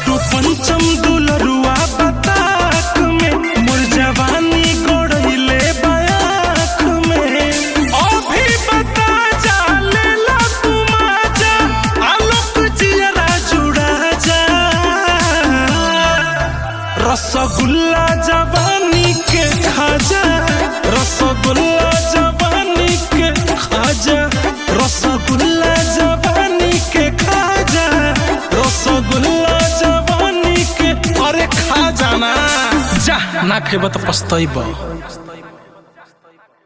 छोटू पंचम दुलरुआ बताक में मोर जवानी गोड़ैले बयाक में अभी बता जा लेला तू माजा आलोक जियरा जुड़ा जा रसगुल्ला जवानी के खाजा रसगुल्ला जवानी के खाजा रसगुल्ला जवानी के खाजा रसगुल्ला जवानी के अरे खा जाना जा ना खेब तो पछतैब